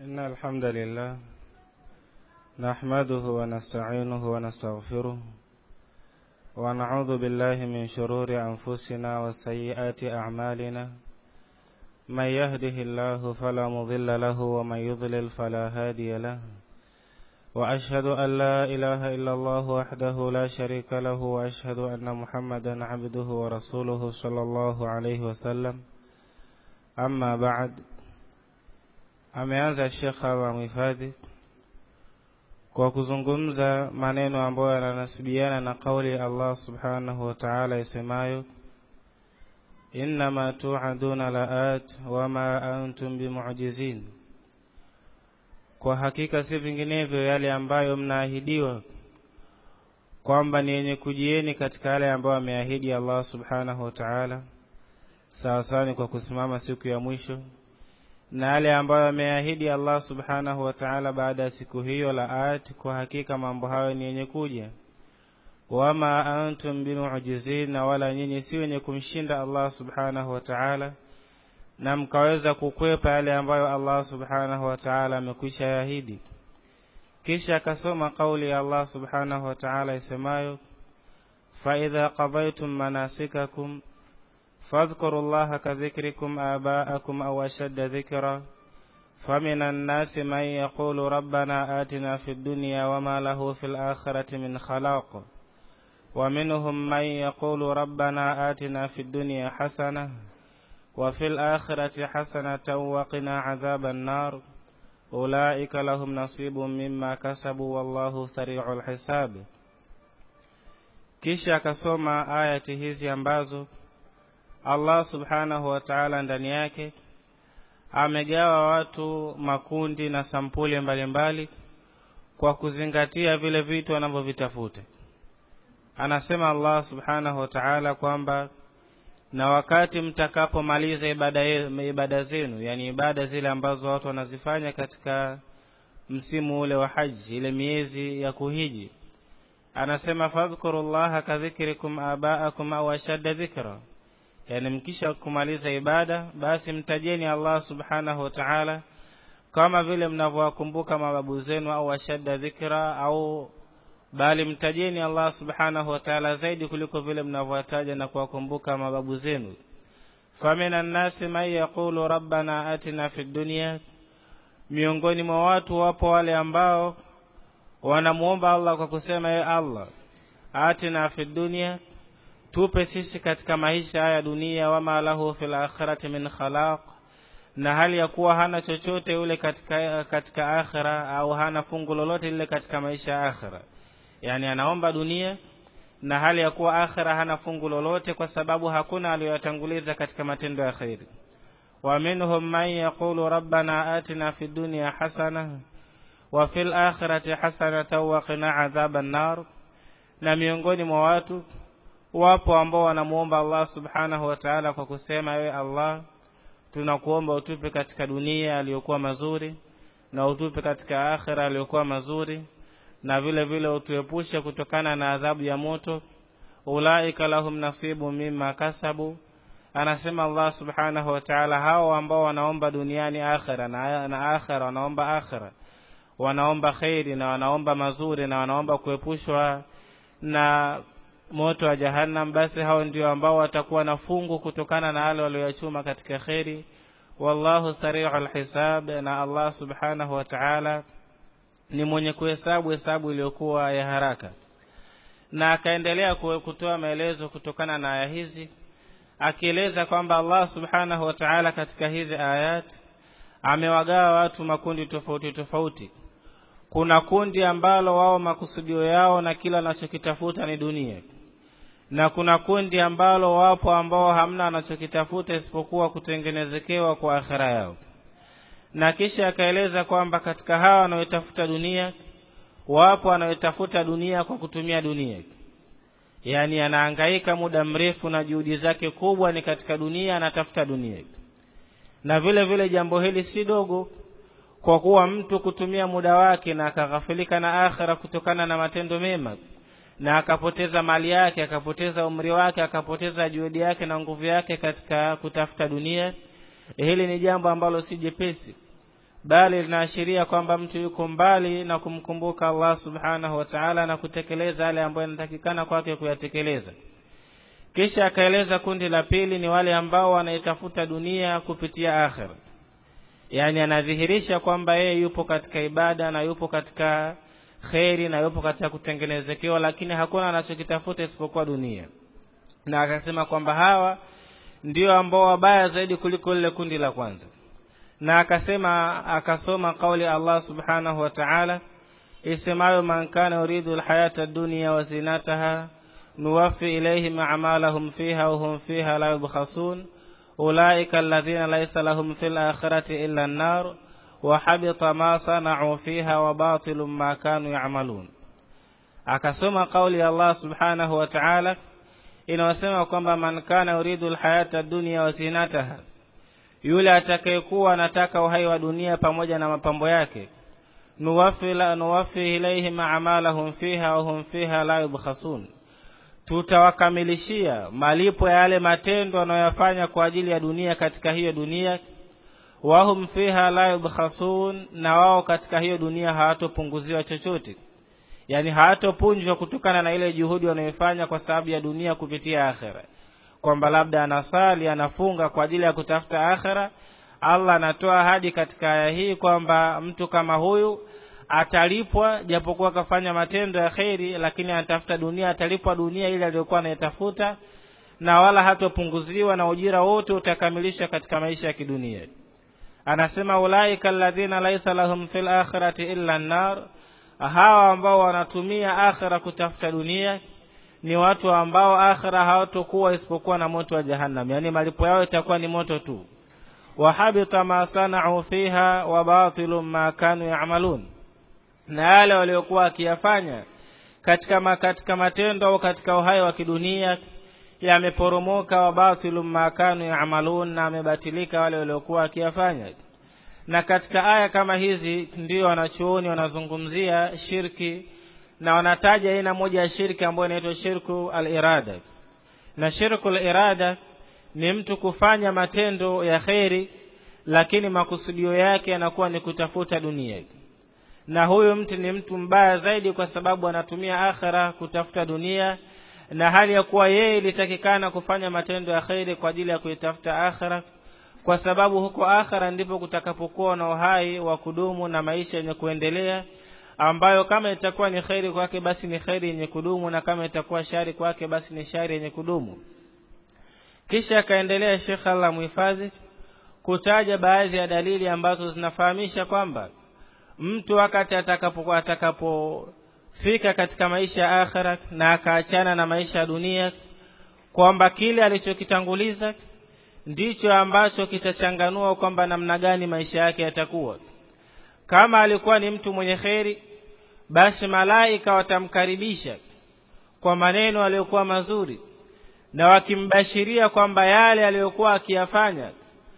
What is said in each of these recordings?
إن الحمد لله نحمده ونستعينه ونستغفره ونعوذ بالله من شرور أنفسنا وسيئات أعمالنا من يهده الله فلا مضل له ومن يضلل فلا هادي له وأشهد أن لا إله إلا الله وحده لا شريك له وأشهد أن محمدا عبده ورسوله صلى الله عليه وسلم أما بعد ameanza Sheikh Allah mhifadhi kwa kuzungumza maneno ambayo yananasibiana na kauli ya Allah subhanahu wa ta'ala isemayo innama tu'aduna la'at wama antum bimu'jizin kwa hakika si vinginevyo yale ambayo mnaahidiwa kwamba ni yenye kujieni katika yale ambayo ameahidi Allah subhanahu wa ta'ala sawa sawa ni kwa kusimama siku ya mwisho na yale ambayo ameahidi Allah subhanahu wa ta'ala baada ya siku hiyo laat kwa hakika mambo hayo ni yenye kuja wama antum bimu'jizin na wala nyinyi si wenye kumshinda Allah subhanahu wa ta'ala na mkaweza kukwepa yale ambayo Allah subhanahu wa ta'ala amekwisha yaahidi kisha akasoma kauli ya Allah subhanahu wa ta'ala isemayo fa idha qadaytum manasikakum فاذكروا الله كذكركم آباءكم أو أشد ذكرا فمن الناس من يقول ربنا آتنا في الدنيا وما له في الآخرة من خلاق ومنهم من يقول ربنا آتنا في الدنيا حسنة وفي الآخرة حسنة وقنا عذاب النار أولئك لهم نصيب مما كسبوا والله سريع الحساب kisha akasoma ayati hizi ambazo Allah subhanahu wa ta'ala ndani yake amegawa watu makundi na sampuli mbalimbali mbali, kwa kuzingatia vile vitu wanavyovitafuta. Anasema Allah subhanahu wa ta'ala kwamba na wakati mtakapomaliza ibada, ibada zenu, yani ibada zile ambazo watu wanazifanya katika msimu ule wa haji, ile miezi ya kuhiji, anasema fadhkurullaha kadhikrikum abaakum au ashadda dhikra yani mkisha kumaliza ibada basi mtajeni Allah subhanahu wa ta'ala kama vile mnavyowakumbuka mababu zenu au ashadda dhikra au bali mtajeni Allah subhanahu wa ta'ala zaidi kuliko vile mnavyowataja na kuwakumbuka mababu zenu famina nnasi man yaqulu rabbana atina fid dunya miongoni mwa watu wapo wale ambao wanamuomba Allah kwa kusema ye Allah atina fid dunya tupe sisi katika maisha haya dunia wama lahu fil akhirati min khalaq na hali ya kuwa hana chochote yule katika katika akhira au hana fungu lolote lile katika maisha ya akhira yani anaomba dunia na hali ya kuwa akhira hana fungu lolote kwa sababu hakuna aliyoyatanguliza katika matendo ya khairi wa minhum man yaqulu rabbana atina fid dunya hasana wa fil akhirati hasanatan wa qina adhaban nar na miongoni mwa watu wapo ambao wanamuomba Allah subhanahu wa ta'ala kwa kusema ewe Allah tunakuomba utupe katika dunia aliyokuwa mazuri na utupe katika akhira aliyokuwa mazuri na vile vile utuepushe kutokana na adhabu ya moto ulaika lahum nasibu mimma kasabu anasema Allah subhanahu wa ta'ala hao ambao wanaomba duniani akhira na, na akhira wanaomba akhira wanaomba khairi na wanaomba mazuri na wanaomba kuepushwa na moto wa jahannam basi hao ndio ambao watakuwa na fungu kutokana na wale walioyachuma katika kheri wallahu sari'ul hisab na Allah subhanahu wa ta'ala ni mwenye kuhesabu hesabu iliyokuwa ya haraka na akaendelea kutoa maelezo kutokana na aya hizi akieleza kwamba Allah subhanahu wa ta'ala katika hizi ayat amewagawa watu makundi tofauti tofauti kuna kundi ambalo wao makusudio yao na kila wanachokitafuta ni dunia na kuna kundi ambalo wapo ambao hamna wanachokitafuta isipokuwa kutengenezekewa kwa akhira yao na kisha akaeleza kwamba katika hawa wanaotafuta dunia wapo wanaotafuta dunia kwa kutumia dunia yaani anahangaika muda mrefu na juhudi zake kubwa ni katika dunia anatafuta dunia na vile vile jambo hili si dogo kwa kuwa mtu kutumia muda wake na akaghafilika na akhira kutokana na matendo mema na akapoteza mali yake akapoteza umri wake akapoteza juhudi yake na nguvu yake katika kutafuta dunia hili ni jambo ambalo si jepesi bali linaashiria kwamba mtu yuko mbali na kumkumbuka Allah subhanahu wa ta'ala na kutekeleza yale ambayo yanatakikana kwake kuyatekeleza kisha akaeleza kundi la pili ni wale ambao wanaitafuta dunia kupitia akhira yani anadhihirisha kwamba yeye yupo katika ibada na yupo katika kheri na yupo katika kutengenezekewa lakini hakuna anachokitafuta isipokuwa dunia na akasema kwamba hawa ndio ambao wabaya zaidi kuliko lile kundi la kwanza na akasema akasoma kauli Allah subhanahu wa ta'ala isemayo man kana yuridu alhayata ad-dunya wa zinataha nuwaffi ilayhim a'malahum fiha wa hum fiha la yubkhasun ulaika alladhina laysa lahum fil akhirati illa an-nar wa habita ma sana'u fiha wa batilun ma kanu ya'malun akasoma kauli ya Allah subhanahu wa ta'ala inayosema kwamba man kana yuridu alhayata ad-dunya wa zinataha yule atakayekuwa anataka uhai wa dunia pamoja na mapambo yake nuwafi la nuwafi ilaihim a'malahum fiha wa hum fiha la yubkhasun tutawakamilishia malipo ya yale matendo wanayoyafanya kwa ajili ya dunia katika hiyo dunia wahum fiha la yubkhasun na wao katika hiyo dunia hawatopunguziwa chochote yani hawatopunjwa kutokana na ile juhudi wanayofanya kwa sababu ya dunia kupitia akhera kwamba labda anasali anafunga kwa ajili ya kutafuta akhera Allah anatoa ahadi katika aya hii kwamba mtu kama huyu atalipwa japokuwa akafanya matendo ya kheri lakini anatafuta dunia atalipwa dunia ile aliyokuwa anaitafuta na wala hatopunguziwa na ujira wote utakamilisha katika maisha ya kidunia anasema ulaika alladhina laisa lahum fil akhirati illa an-nar hawa ambao wanatumia akhira kutafuta dunia ni watu ambao akhira hawatokuwa isipokuwa na moto wa jahannam yani malipo yao itakuwa ni moto tu wahabita ma sana'u fiha wa batilun ma kanu ya'malun na yale waliokuwa wakiyafanya katika ma, katika matendo au katika uhai wa kidunia yameporomoka wa batilun ma kanu ya'malun na amebatilika wale waliokuwa wakiyafanya na katika aya kama hizi ndio wanachuoni wanazungumzia shirki na wanataja aina moja ya shirki ambayo inaitwa shirku al-irada na shirku al-irada ni mtu kufanya matendo ya kheri lakini makusudio yake yanakuwa ni kutafuta dunia na huyu mtu ni mtu mbaya zaidi kwa sababu anatumia akhira kutafuta dunia na hali ya kuwa yeye ilitakikana kufanya matendo ya kheri kwa ajili ya kuitafuta akhira kwa sababu huko akhira ndipo kutakapokuwa na uhai wa kudumu na maisha yenye kuendelea ambayo kama itakuwa ni kheri kwake basi ni kheri yenye kudumu na kama itakuwa shari kwake basi ni shari yenye kudumu kisha akaendelea Sheikh Allah muhifadhi kutaja baadhi ya dalili ambazo zinafahamisha kwamba mtu wakati atakapokuwa atakapofika katika maisha ya akhira na akaachana na maisha ya dunia kwamba kile alichokitanguliza ndicho ambacho kitachanganua kwamba namna gani maisha yake yatakuwa kama alikuwa ni mtu mwenye kheri basi malaika watamkaribisha kwa maneno aliyokuwa mazuri na wakimbashiria kwamba yale aliyokuwa akiyafanya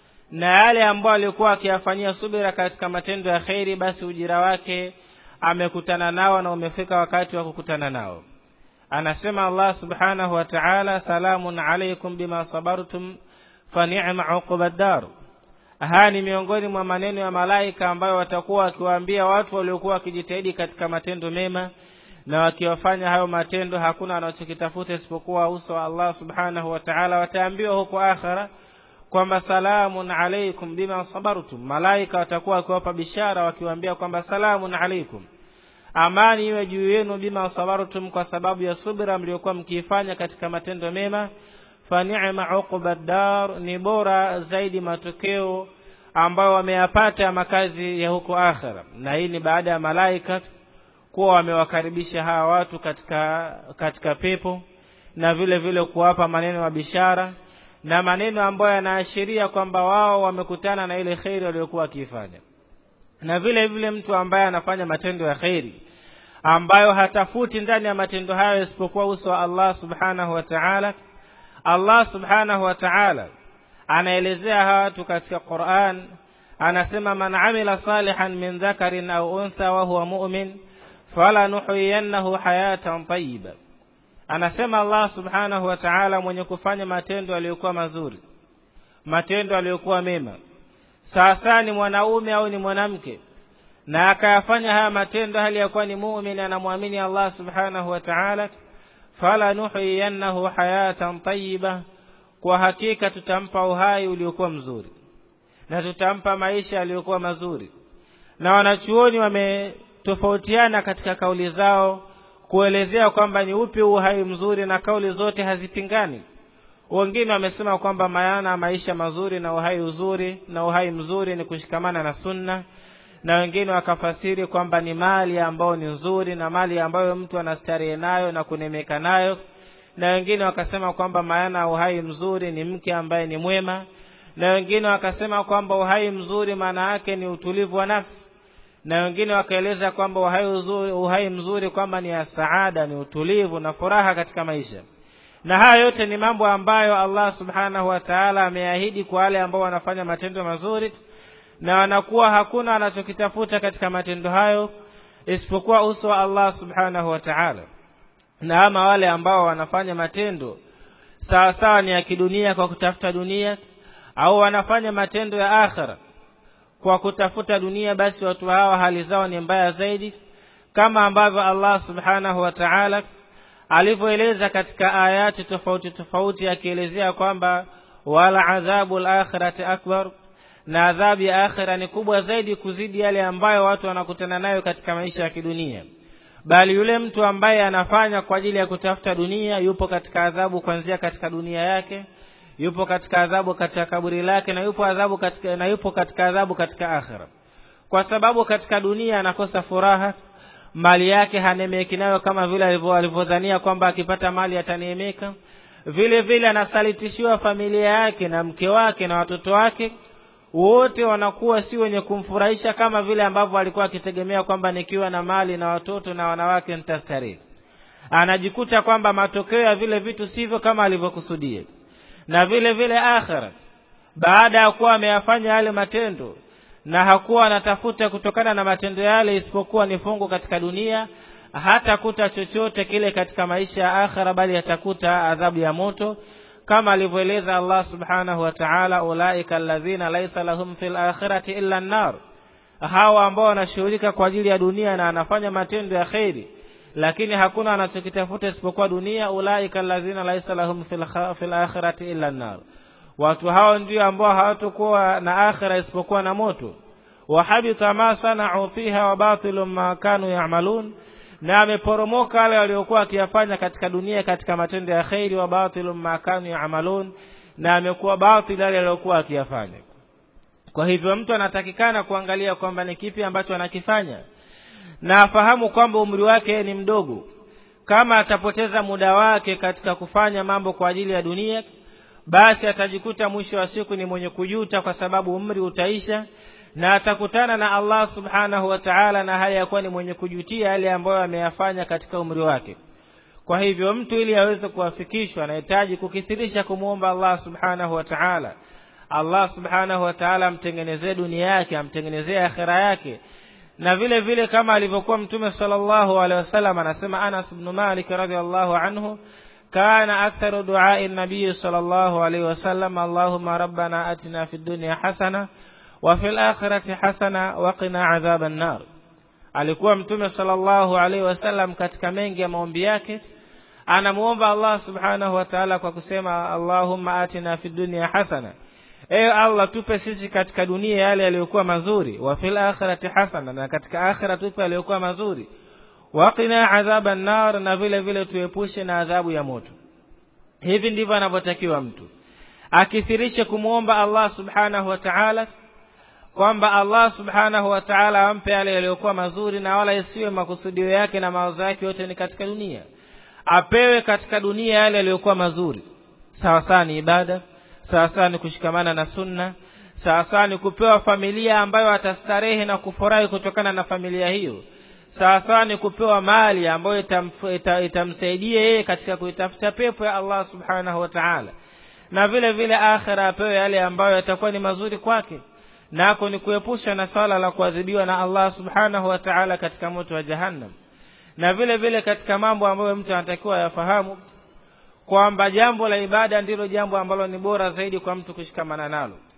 na yale ambayo alikuwa akiyafanyia subira katika matendo ya kheri basi ujira wake amekutana nao na umefika wakati wa kukutana nao anasema Allah subhanahu wa ta'ala salamun alaykum bima sabartum fa ni'ma uqbad dar haya ni miongoni mwa maneno ya malaika ambayo watakuwa wakiwaambia watu waliokuwa wakijitahidi katika matendo mema na wakiwafanya hayo matendo hakuna wanachokitafuta isipokuwa uso wa Allah subhanahu wa ta'ala wataambiwa huko akhira kwamba salamun alaikum bima sabartum malaika watakuwa wakiwapa bishara wakiwaambia kwamba salamun alaikum amani iwe juu yenu bima sabartum kwa sababu ya subira mliokuwa mkiifanya katika matendo mema fa ni'ma uqbad dar ni bora zaidi matokeo ambayo wameyapata makazi ya huko akhira na hii ni baada ya malaika kuwa wamewakaribisha hawa watu katika katika pepo na vile vile kuwapa maneno ya bishara na maneno ambayo yanaashiria kwamba wao wamekutana na ile kheri waliokuwa wakiifanya na vile vile mtu ambaye anafanya matendo ya kheri ambayo hatafuti ndani ya matendo hayo isipokuwa uso wa Allah subhanahu wa ta'ala Allah subhanahu wa ta'ala anaelezea hawa watu katika Qur'an anasema man amila salihan min dhakarin au untha wa huwa mu'min falanuhyiyannahu hayatan tayyiba anasema Allah subhanahu wa ta'ala mwenye kufanya matendo aliyokuwa mazuri matendo aliyokuwa mema sasa ni mwanaume au ni mwanamke na akayafanya haya matendo hali ya kuwa ni muumini anamwamini Allah subhanahu wa ta'ala fala nuhyiyannahu hayatan tayyiba kwa hakika tutampa uhai uliokuwa mzuri na tutampa maisha yaliyokuwa mazuri na wanachuoni wametofautiana katika kauli zao kuelezea kwamba ni upi uhai mzuri na kauli zote hazipingani wengine wamesema kwamba maana maisha mazuri na uhai uzuri na uhai mzuri ni kushikamana na sunna na wengine wakafasiri kwamba ni mali ambayo ni nzuri na mali ambayo mtu anastarehe nayo na kunemeka nayo na wengine wakasema kwamba maana uhai mzuri ni mke ambaye ni mwema na wengine wakasema kwamba uhai mzuri maana yake ni utulivu wa nafsi na wengine wakaeleza kwamba uhai, uzuri, uhai mzuri kwamba ni ya saada ni utulivu na furaha katika maisha na haya yote ni mambo ambayo Allah subhanahu wa ta'ala ameahidi kwa wale ambao wanafanya matendo mazuri na wanakuwa hakuna wanachokitafuta katika matendo hayo isipokuwa uso wa Allah subhanahu wa ta'ala na ama wale ambao wanafanya matendo sawa sawa ni ya kidunia kwa kutafuta dunia au wanafanya matendo ya akhira kwa kutafuta dunia basi watu hawa hali zao ni mbaya zaidi kama ambavyo Allah subhanahu wa ta'ala alivyoeleza katika ayati tofauti tofauti akielezea kwamba wala adhabu al-akhirati akbar na adhabu ya akhira ni kubwa zaidi kuzidi yale ambayo watu wanakutana nayo katika maisha ya kidunia bali yule mtu ambaye anafanya kwa ajili ya kutafuta dunia yupo katika adhabu kuanzia katika dunia yake yupo katika adhabu katika kaburi lake na yupo adhabu katika na yupo katika adhabu katika akhira kwa sababu katika dunia anakosa furaha mali yake hanemeki nayo kama vile alivyodhania kwamba akipata mali ataneemeka vile vile anasalitishiwa familia yake na mke wake na watoto wake wote wanakuwa si wenye kumfurahisha kama vile ambavyo alikuwa akitegemea kwamba nikiwa na mali na watoto na wanawake nitastarehe anajikuta kwamba matokeo ya vile vitu sivyo kama alivyokusudia na vile vile akhira baada ya kuwa ameyafanya yale matendo na hakuwa anatafuta kutokana na matendo yale isipokuwa ni fungu katika dunia hatakuta chochote kile katika maisha ya akhira bali atakuta adhabu ya moto kama alivyoeleza Allah subhanahu wa ta'ala ulaika alladhina laysa lahum fil akhirati illa an-nar hawa ambao wanashughulika kwa ajili ya dunia na anafanya matendo ya khairi lakini hakuna anachokitafuta isipokuwa dunia ulaika alladhina laysa lahum fil fil akhirati illa an-nar watu hao ndio ambao hawatakuwa na akhira isipokuwa na moto wahabita ma sana'u fiha wa batilun ma kanu ya'malun na ameporomoka wale waliokuwa wakiyafanya katika dunia katika matendo ya khairi wa batilun ma kanu ya'malun na amekuwa batil yale aliyokuwa akiyafanya kwa hivyo mtu anatakikana kuangalia kwamba ni kipi ambacho anakifanya na afahamu kwamba umri wake ni mdogo kama atapoteza muda wake katika kufanya mambo kwa ajili ya dunia basi atajikuta mwisho wa siku ni mwenye kujuta kwa sababu umri utaisha na atakutana na Allah subhanahu wa ta'ala na hali ya kuwa ni mwenye kujutia yale ambayo ameyafanya katika umri wake kwa hivyo mtu ili aweze kuwafikishwa anahitaji kukithirisha kumwomba Allah subhanahu wa ta'ala Allah subhanahu wa ta'ala amtengenezee dunia yake amtengenezee akhira yake na vile vile kama alivyokuwa mtume sallallahu alaihi wasallam anasema Anas ibn Malik radhiallahu anhu كان أكثر دعاء النبي صلى الله عليه وسلم اللهم ربنا أتنا في الدنيا حسنة وفي الآخرة حسنة وقنا عذاب النار alikuwa mtume sallallahu alaihi wasallam katika mengi ya maombi yake anamuomba Allah subhanahu wa ta'ala kwa kusema Allahumma atina fid dunya hasana ewe Allah tupe sisi katika dunia yale yaliyokuwa mazuri wa fil akhirati hasana na katika akhira tupe yaliyokuwa mazuri waqina adhaba nar na vile vile tuepushe na adhabu ya moto hivi ndivyo anavyotakiwa mtu akithirishe kumwomba Allah subhanahu wa ta'ala kwamba Allah subhanahu wa ta'ala ampe yale yaliyokuwa mazuri na wala isiwe makusudio yake na mawazo yake yote ni katika dunia apewe katika dunia yale yaliyokuwa mazuri sawa sawa ni ibada sawa sawa ni kushikamana na sunna sawa sawa ni kupewa familia ambayo atastarehe na kufurahi kutokana na familia hiyo sawa sawa ni kupewa mali ambayo itamsaidia yeye katika kuitafuta pepo ya Allah subhanahu wa ta'ala na vile vile akhira apewe yale ambayo yatakuwa ni mazuri kwake nako ni kuepusha na swala la kuadhibiwa na Allah subhanahu wa ta'ala katika moto wa jahannam na vile vile katika mambo ambayo mtu anatakiwa yafahamu kwamba jambo la ibada ndilo jambo ambalo ni bora zaidi kwa mtu kushikamana nalo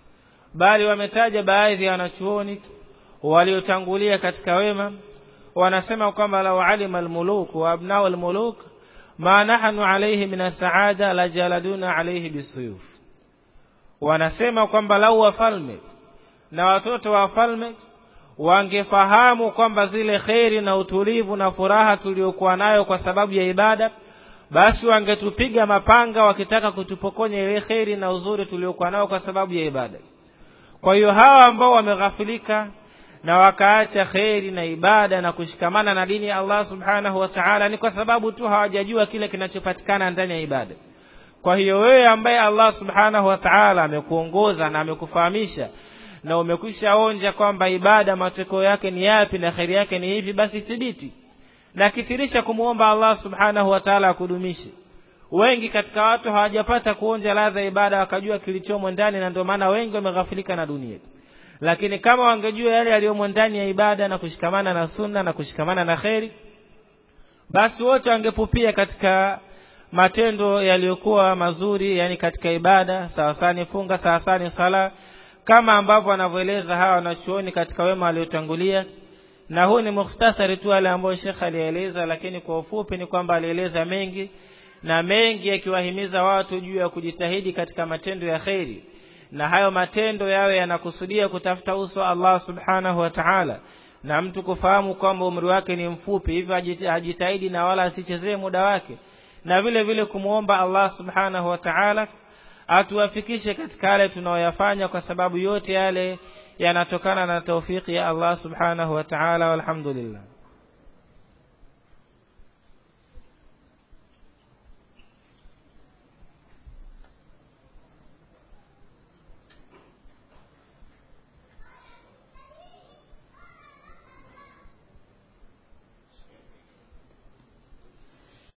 bali wametaja baadhi ya wanachuoni waliotangulia katika wema wanasema kwamba lau alima almuluk wa abnau almuluk ma nahnu alayhi min asaada la jaladuna alayhi bisuyuf wanasema kwamba lau wafalme na watoto wa wafalme wangefahamu kwamba zile kheri na utulivu na furaha tuliokuwa nayo kwa sababu ya ibada basi wangetupiga mapanga wakitaka kutupokonya ile kheri na uzuri tuliokuwa nao kwa sababu ya ibada kwa hiyo hawa ambao wameghafilika na wakaacha kheri na ibada na kushikamana na dini ya Allah subhanahu wa ta'ala ni kwa sababu tu hawajajua kile kinachopatikana ndani ya ibada kwa hiyo wewe ambaye Allah subhanahu wa ta'ala amekuongoza na amekufahamisha na umekwisha onja kwamba ibada matokeo yake ni yapi na kheri yake ni hivi basi thibiti na kithirisha kumwomba Allah subhanahu wa ta'ala akudumishe wengi katika watu hawajapata kuonja ladha ibada wakajua kilichomo ndani na ndio maana wengi wameghafilika na dunia lakini kama wangejua yale yaliyomo ndani ya ibada na kushikamana na sunna na kushikamana na kheri basi wote wangepupia katika matendo yaliyokuwa mazuri yani katika ibada sawasani funga sawasani sala kama ambavyo wanavyoeleza hawa wanachuoni katika wema waliotangulia na huu ni mukhtasari tu wale ambao Sheikh alieleza lakini kwa ufupi ni kwamba alieleza mengi na mengi yakiwahimiza watu juu ya kujitahidi katika matendo ya kheri na hayo matendo yawe yanakusudia kutafuta uso wa Allah subhanahu wa ta'ala na mtu kufahamu kwamba umri wake ni mfupi hivyo ajitahidi na wala asichezee muda wake na vile vile kumwomba Allah subhanahu wa ta'ala atuwafikishe katika yale tunayoyafanya kwa sababu yote yale yanatokana na taufiki ya Allah subhanahu wa ta'ala walhamdulillah